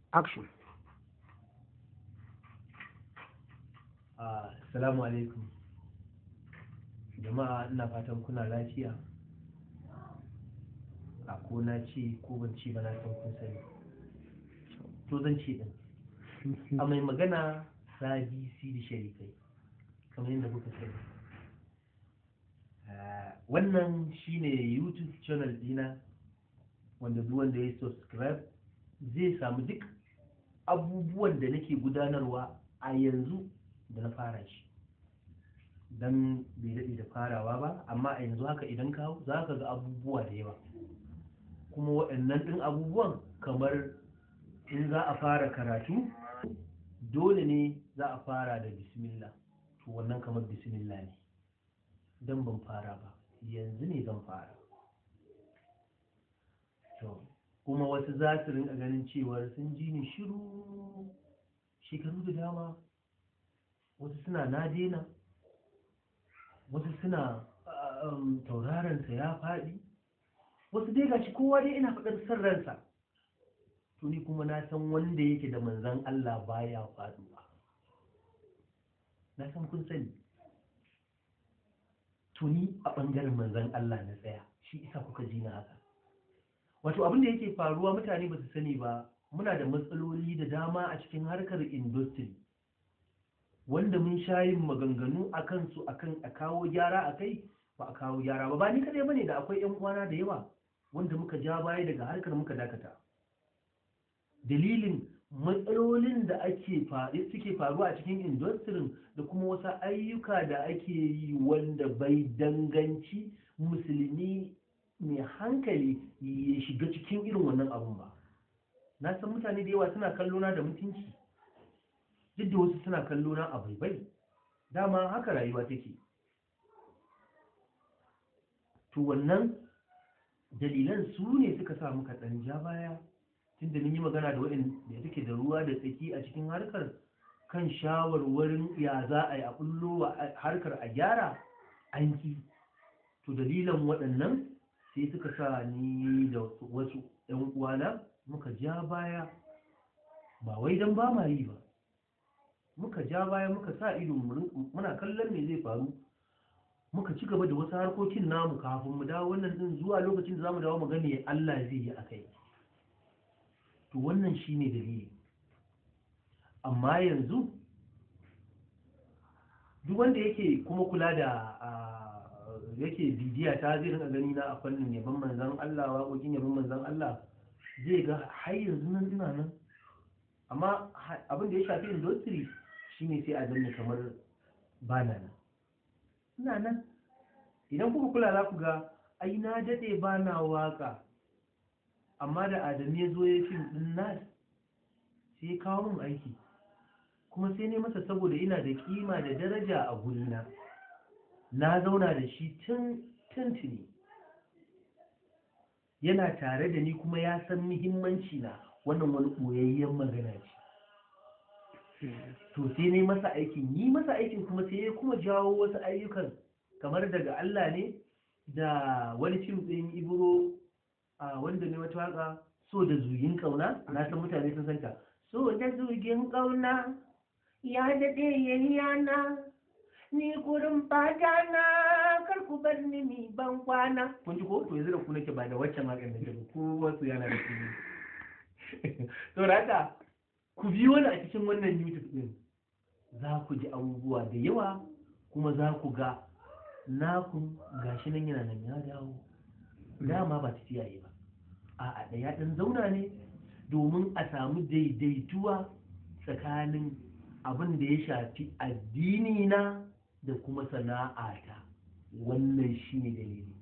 action Assalamu alaikum jama'a ina fatan kuna lafiya a ko na ce ko ban ce ba na san kun sani to zan ce din a mai magana sabi sidi sharifai kamar yadda kuka sani Ah, wannan shine youtube channel dina wanda duk wanda ya subscribe zai samu duk abubuwan da nake gudanarwa a yanzu da na fara shi don bai daɗe da farawa ba amma a yanzu haka idan ka hau za ka ga abubuwa da yawa kuma waɗannan ɗin abubuwan kamar in za a fara karatu dole ne za a fara da bismillah to wannan kamar bismillah ne don ban fara ba yanzu ne zan fara to kuma wasu za su rinka ganin cewar sun ji ni shiru shekaru da dama wasu suna na daina wasu suna um, taurarensa ya faɗi wasu dai gashi kowa dai ina faɗar san ransa to ni kuma na san wanda yake da manzan Allah baya faɗuwa na san kun sani to ni a ɓangaren manzan Allah na tsaya shi isa kuka ji na haka wato abin da yake faruwa mutane ba su sani ba muna da matsaloli da dama a cikin harkar industry wanda mun sha yin maganganu a kansu akan a kawo gyara a kai ba a kawo gyara ba ba ni kadai bane da akwai yan uwana da yawa wanda muka ja baya daga harkar muka dakata dalilin matsalolin da ake suke faruwa a cikin industry da kuma wasu ayyuka da ake yi wanda bai danganci musulmi mai hankali ya shiga cikin irin wannan abun ba na san mutane da yawa suna kallona da mutunci duk da wasu suna kallo na abai bai dama haka rayuwa take to wannan dalilan su ne suka sa muka ɗan ja baya tunda mun yi magana da waɗanda da take da ruwa da tsaki a cikin harkar kan shawarwarin ya za a yi a bullo harkar a gyara an ki to dalilan waɗannan sai suka sa ni da wasu 'yan uwana muka ja baya ba wai don ba ma yi ba muka ja baya muka sa ido muna kallon me zai faru muka ci gaba da wasu harkokin namu kafin mu dawo wannan din zuwa lokacin da zamu dawo mu gane Allah zai yi akai to wannan shine dalili amma yanzu duk wanda yake kuma kula da yake bidiya ta zai rinka gani na a fannin yaban manzon Allah waƙoƙin yaban manzon Allah zai ga har yanzu nan ina nan amma abin da ya shafi industry shine sai a zanne kamar ba na nan ina nan idan kuka kula za ku ga ai na daɗe ba na waka amma da adamu ya zo ya fim ɗin nas sai ya kawo min aiki kuma sai ne masa saboda ina da kima da daraja a gurina na zauna da shi tun tuntuni yana tare da ni kuma ya san muhimmanci na wannan wani ɓoyayyen magana ce to sai ne masa aikin yi masa aikin kuma sai ya kuma jawo wasu ayyukan kamar daga Allah ne da wani fim ɗin ibro a wanda ne wata waka so da zugin ƙauna na san mutane sun santa so da zugin ƙauna ya daɗe yayyana ni gurin fata na kar ku bar ni mi ban kwana kun ji ko to yanzu da ku nake ba da waccan wakan da ke ku wasu yana da ku to haka ku biyo ni a cikin wannan youtube din za ku ji abubuwa da yawa kuma za ku ga naku gashi nan yana nan ya dawo dama ba tafiya yi ba a da ya dan zauna ne domin a samu daidaituwa tsakanin abin da ya shafi addini na da kuma sana'ata wannan shine dalili